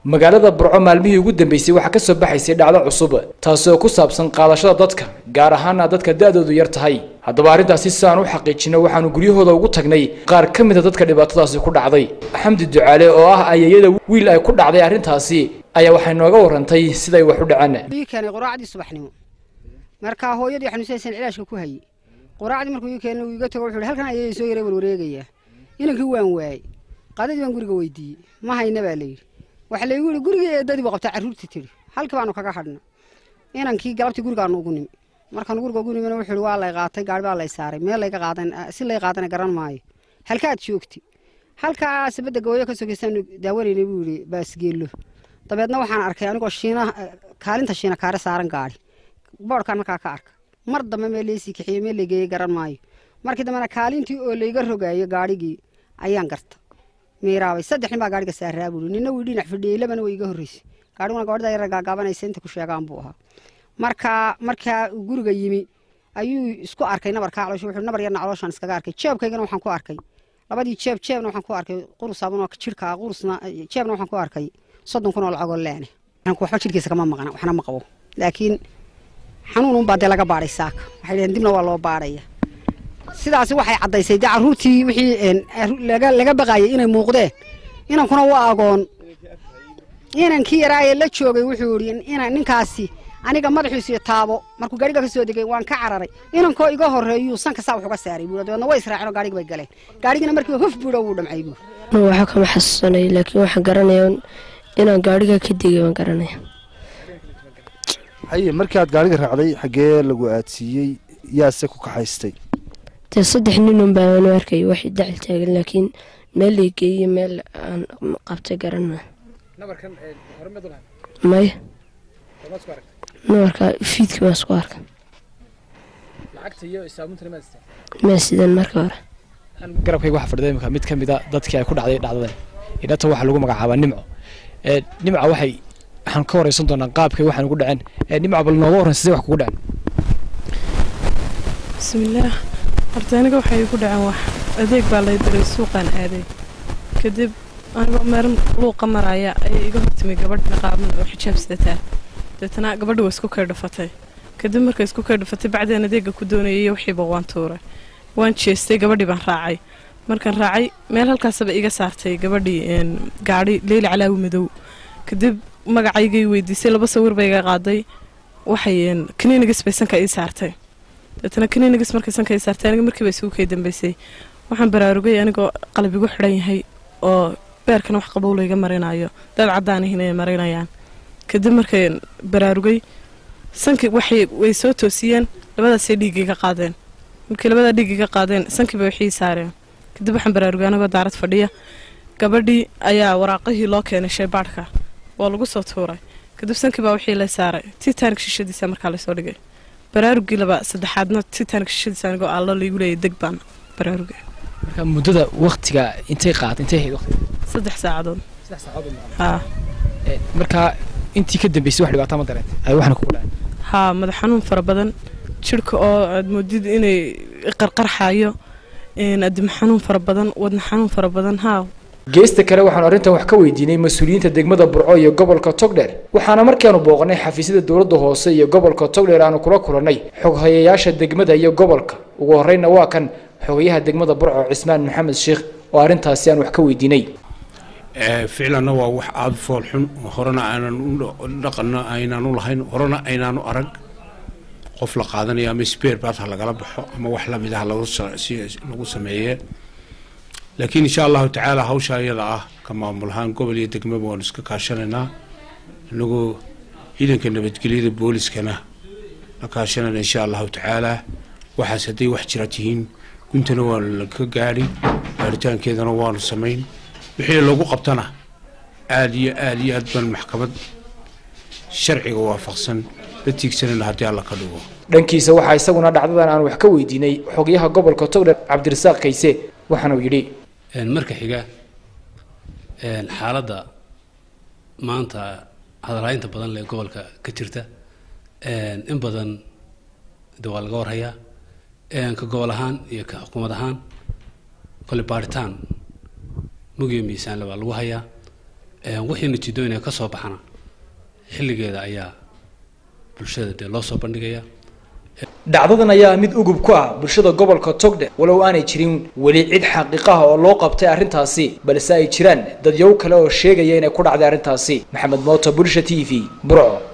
magaalada burco maalmihii ugu dambeysay waxaa kasoo baxaysay dhacdo cusub taasi oo ku saabsan qaadashada dadka gaar ahaana dadka da-doodu yar tahay haddaba arrintaasi si aan u xaqiijino waxaanu guryahooda ugu tagnay qaar ka mida dadka dhibaatadaasi ku dhacday xamdi ducaale oo ah ayeeyada wiil ay ku dhacday arrintaasi ayaa waxay nooga warantay siday wax u dhaceen ii keenay quraacdii subaxnimo markaa hooyadii xanuunsaysan cilaashka ku hayay quraacdii markuu ii keenay uu iga tago wuxuu halkan ayeeyay soo yaray warwareegayaa inankii waan waayey qadadii baan guriga weydiiyey ma hayna baa layidhi waxa laygu yidhi gurigii eedadii buu qabtaa carruurtii tidhi halkii baanu kaga hadhna inankii galabtii gurigaanu ugu nimi markaan guriga ugu nimina wuxuu yidhi waa lay qaatay gaari baa lay saaray meel layga qaadan si lay qaadana garan maayo halkaad joogti halkaa sabadda gawooyo ka sokeysaan daawanaynay buu yidhi baasgeello dabeedna waxaan arkay anigoo shiina kaalinta shiina kaare saaran gaari boodhkaan markaa ka arka mar dambe meel laysii kaxiyey meel laygeeyey garan maayo markii dambena kaalintii oo layga rogaayo gaarhigii ayaan garta miiraabay saddex nin baa gaariga saaraa buuri nina wii dhinac fadhiyey labana way iga horreysay gaariguna gabadhda yara gaagaabanaysa inta ku sheegaan buu ahaa markaa markaa uu guriga yimi ayuu isku arkay nabarkaa caloosha wuxuu nabar yarna calooshaan iskaga arkay jeebkaygana waxaan ku arkay labadii jeeb jeebna waxaan ku arkay qurus abunoo jidhka qurusna jeebna waxaan ku arkay soddon kun oo lacagoo leene waxba jidhkiisa kama maqna waxna ma qabo laakiin xanuun unbaa dee laga baadhay saaka waxay dhaheen dibna waa loo baadhaya sidaasi waxay caddaysay dee carruurtii wixii laga baqaayay inay muuqdeen inankuna waa agoon inankii yaraayee la joogay wuxuu yidhi ninkaasi aniga madaxiisu iyo taabo markuu gaariga ka soo degay waan ka cararay inankoo iga horreeyuu sanka saa wax uga saaray buuri dabeedna way israaceen oo gaarigi bay galeen gaarigina markiiba hof buudha wuu dhamcay buuri waxa kama xasuusanay laakiin waxaan garanaya inaan gaariga ka degay waan garanaya haye markii aad gaariga raacday xaggee lagu aadsiiyey yaase ku kaxaystay dee saddex ninun baan u arkay waxay dacal taagan laakiin meel lay geeyey meel aan qabtay garan maa maya nabarka fiidkii baan isku arkay maa sidan marka hore garabkayga waxaa fadhida imika mid ka mida dadkii ay ku dhacday dhacdadan idhata waxaa lagu magacaabaa nimco nimca waxay waxaan ka wareysan doonaa qaabkay waxaan ugu dhaceen nimca bal nooga warran sidee wax kugu dhaceen bismillaah horta aniga waxay igu dhaceen wax adeeg baa lay diray suuqaan aaday kadib anigoo meel luuqa maraya ayay iga hortimay gabadh niqaaban oo xijaab sidataa deetana gabadhi waa isku kay dhufatay kadib markay isku kay dhufatay bacdeen adeega ku doonayay wixiiba waan tuuray waan jeestay gabadhii baan raacay markaan raacay meel halkaasaba iga saartay gabadhii gaadhi leyli calaawi madow kadib magacaygay weydiisay laba sawir bay iga qaaday waxay kaniinigas bay sanka ii saartay deetana kaniinigas markay sanka ii saartay aniga markiiba isugu kay dambeysay waxaan baraarugay anigoo qalab igu xidhan yahay oo beerkana wax qabow layga marinayo dad caddaanihin ay marinayaan kadib markay baraarugay sanki waxay way soo toosiyeen labadaasay dhiiggii ka qaadeen markii labadaa dhiiggii ka qaadeen sankiiba waxii saareen kadib waxaan baraarugay anigoo daarad fadhiya gabadhii ayaa waraaqihii loo keenay shaybaadhka waa lagu soo tuuray kadib sankii baa wixii la saaray titanic shishadiisa markaa lasoo dhigay baraarugii laba saddexaadna titanic shishadiisa anigoo allo laygu leeyay deg baan baraarugay marka muddada waktiga intay qaad intay ahayd waqtiga saddex saacadood saddex saacadood haa markaa intii ka dambeysay wax dhibaato ma dareentay ay waxna kugu dhaceen haa madax xanuun fara badan jidhka oo aad moodid inay qarqarxayo adimo xanuun fara badan wadna xanuun fara badan haa geesta kale waxaanu arrintan wax ka weydiinay mas-uuliyiinta degmada burco iyo gobolka togdheer waxaana markaanu booqanay xafiisyada dowladda hoose iyo gobolka togdheer aanu kula kulannay xoghayayaasha degmada iyo gobolka ugu horreynna waa kan xogayaha degmada burco cismaan maxamed sheekh oo arrintaasi aan wax ka weydiinay ficlanna waa wax aada fool xun horena aanan dhaqanna aynaan u lahayn horena aynaanu arag qof la qaadanayo ama sbeer baad ha lagala baxo ama wax lamid ah lagu sameeye laakiin insha allahu tacaala hawsha iyada ah ka maamulahaan gobol iyo degmaba waanu iska kaashanaynaa inagoo ciidanka nabadgelyada booliskana la kaashanayna insha allahu tacaala waxaas hadday wax jira tihiin guntana waanu laka gaadhi gaaritaankeedana waanu samayn wixii lagu qabtana aada iyo aada iyo aad baan maxkamad sharciga waafaqsan la tiigsanayna haddii alla ka dhigo dhankiisa waxaa isaguna dhacdadan aan wax ka weydiinay xogyaha gobolka togdheer cabdirasaaq kayse waxaana uu yidhi marka xiga xaaladda maanta hadalhaynta badan lee gobolka ka jirta in badan de waa laga warhayaa ka gobol ahaan iyo ka xukuumad ahaan kole baaritaan mugiyo miisaanle baa lagu hayaa wixii natiijooyin ka soo baxana xilligeeda ayaa bulshada dee loo soo bandhigayaa dhacdadan ayaa mid ugub ku ah bulshada gobolka togdhe walow aanay jirin weli cid xaqiiqaha oo loo qabtay arrintaasi balse ay jiraan dadyow kale oo sheegaya inay ku dhacday arrintaasi maxamed mooto bulsha t v burco